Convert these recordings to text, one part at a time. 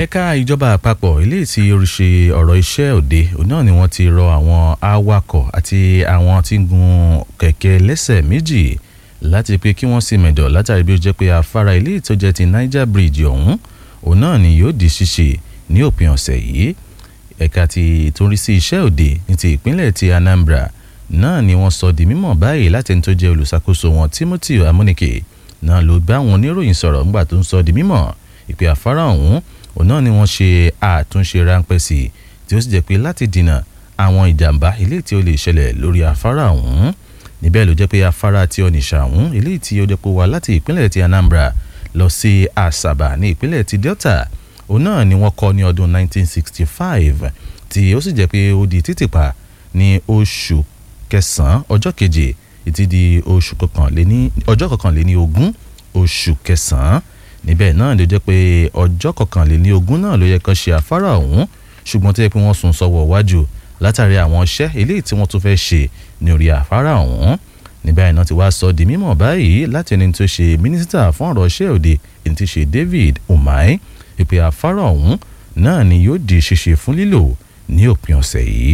ẹ̀ka ìjọba àpapọ̀ eléyìí tí oríṣi ọ̀rọ̀ iṣẹ́ òde òun náà ni wọ́n ti rọ àwọn awakọ̀ àti àwọn tí ń gun kẹ̀kẹ́ lẹ́sẹ̀ méjì láti pé kí wọ́n sì mẹ̀dọ̀ látàrí bí ó jẹ́ pé afárá eléyìí tó jẹ́ ti Niger Bridge ọ̀hún òun náà ni yóò di ṣíṣe ní òpin ọ̀sẹ̀ yìí ẹ̀ka ti ìtúnrí sí iṣẹ́ òde ní ti ìpínlẹ̀ ti Anambra náà ni wọ́n sọ di mímọ̀ báyìí láti ẹni tó jẹ́ olùṣàkóso wọn Timothy Amunike náà ló bá àwọn oníròyìn sọ̀rọ̀ nígbà tó ń sọ di mímọ̀ ìpè afárá ọ̀hún òun náà ni wọ́n ṣe àtúnṣe ráńpẹ́ sí i tí ó sì jẹ́ pé láti dènà àwọn ìjàmbá eléyìí tí ó lè ṣẹlẹ̀ lórí afárá ọ̀hún níbẹ̀ ló jẹ́ pé afárá tí Onitsha ọ̀hún eléyìí tí ó jẹ́ pé wá láti ìpínlẹ̀ ti Anambra lọ sí Asaba ní ìpínlẹ̀ ti Delta òun náà ni wọ́n kọ́ ní ọdún 1965 tí ó sì jẹ́ pé ó di títìpa ní oṣù kẹsàn-án ọjọ́ keje títí di oṣù kọkànléní ọjọ́ kọkànléní ogún oṣù kẹsàn-án níbẹ̀ náà ló jẹ́ pé ọjọ́ kọkànléní ogún náà ló yẹ kán ṣe afárá ọ̀hún ṣùgbọ́n tó yẹ pé wọ́n sún sọ́wọ́ wájú látàrí àwọn iṣẹ́ eléyìí tí wọ́n tún fẹ́ ṣe ní orí afárá ọ̀hún níbẹ̀ náà ti wá sọ di mímọ̀ báyìí láti ẹni tó ṣe mínísítà fún ọ̀rọ̀ iṣẹ́ òde ẹni tí ṣe David Umahi ìpè afárá ọ̀hún náà ni yóò di ṣíṣe fún lílò ní òpin ọ̀sẹ̀ yìí.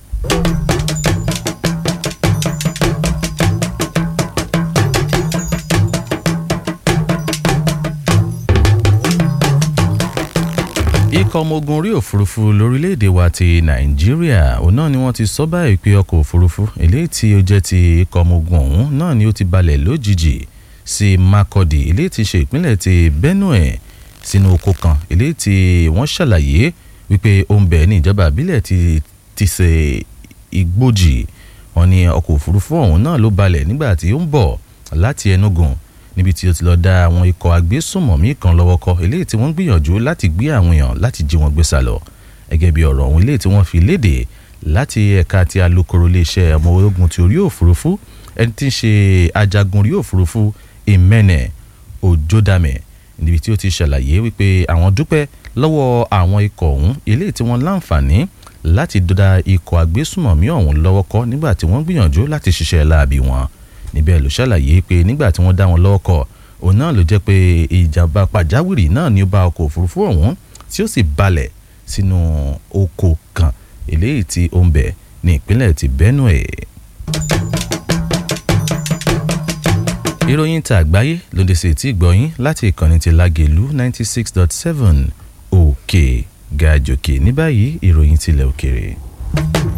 ikọ̀ ọmọ ogun orí òfurufú lórílẹ̀‐èdè wa ti nàìjíríà òun náà ni wọ́n ti sọ báyìí pé ọkọ̀ òfurufú eléyìí tí ó jẹ́ ti ikọ̀ ọmọ ogun ọ̀hún náà ni ó ti balẹ̀ lójijì sí Makurdi eléyìí tí ṣe ìpínlẹ̀ ti Benue sínú oko kan eléyìí tí wọ́n ṣàlàyé wípé ó ń bẹ ní ìjọba àbílẹ̀ ti ti ṣe Igbójì wọ́n ní ọkọ̀ òfurufú ọ̀hún náà ló balẹ̀ nígbà tí ó ń bọ̀ láti Enugu níbi tí ó ti lọ dá àwọn ikọ̀ agbésùnmọ̀mí kan lọ́wọ́ kọ eléyìí tí wọ́n gbìyànjú láti gbé àwọn èèyàn láti jí wọn gbé sá lọ gẹ́gẹ́ bí ọ̀rọ̀ ọ̀hún eléyìí tí wọ́n fi léde láti ẹ̀ka ti alukoro iléeṣẹ́ ọmọ ogun ti orí òfurufú ẹni tí ń ṣe ajagun orí òfurufú Emene Ojodame níbi tí ó ti ṣàlàyé wípé àwọn dúpẹ́ lọ́wọ́ àwọn ikọ̀ ọ̀hún eléyìí tí wọ́n láǹfààní láti dá ikọ̀ agbésùnmọ̀mí ọ̀hún lọ́wọ́ kọ́ nígbà tí wọ́n gbìyànjú láti ṣiṣẹ́ láabi wọn níbẹ̀ ló ṣàlàyé pé nígbà tí wọ́n dá wọn lọ́wọ́ kọ́ òun náà ló jẹ́ pé ìjàmbá pàjáwìrì náà ni ó bá ọkọ̀ òfurufú ọ̀hún tí ó sì balẹ̀ sínú oko kan eléyìí tí ó ń bẹ ní ìpínlẹ̀ ti Benue. ìròyìn ta àgbáyé ló dé sí etí ìgbọ̀yìn láti ìkànnì ti Lágelú ninety six dot seven òkè gàjòkè ní báyìí ìròyìn tilẹ̀ òkèrè.